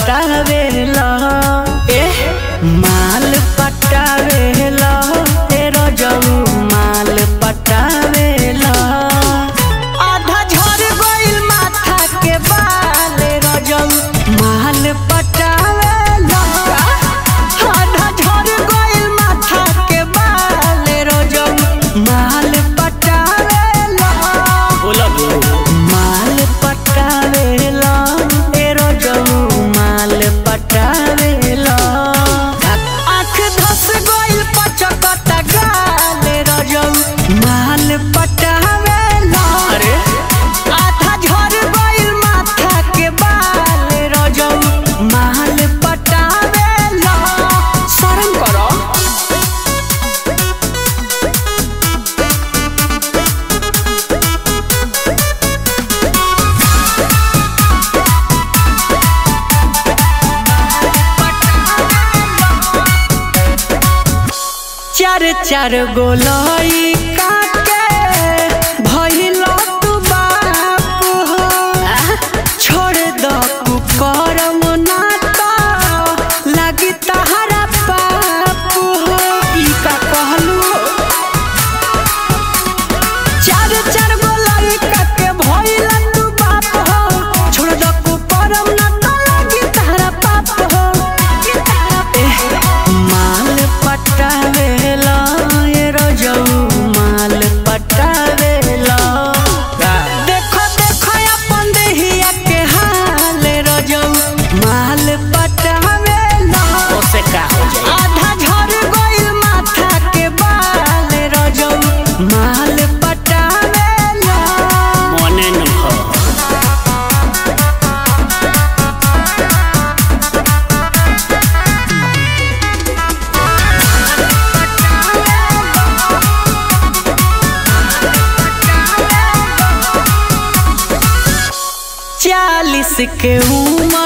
पटावेला ए माल पटावेला ए रजऊ माल पटावेला आधा झड़ गइल माथा के बाल रजऊ माल पटावेला आधा झड़ गइल माथा के बाल रजऊ माल पटावेला माल पटावेला ए रजऊ माल पटावेला आँख धस गइल पचकता गाल रजऊ माल पटावेला अरे आधा झड़ गइल माथा के बाल रजऊ माल पटावेला शरम करो चार चार गोलाई काके भइल तू बाप हो छोड़ द कुकरम नाता लागी तहरा पाप हो ई का कहलू चार चार गोलाई काके भइल तू बाप हो छोड़ द कुकरम नाता लागी तहरा पाप हो एह, माल पटावेला ये रजऊ माल पटावेला देखो देखो अपन देहिया के हाल रजऊ माल पटावेला ओसे का हो जाई आधा झड़ गइल माथा के बाल रजऊ माल पटावेला मने न हो चालीस के उम्र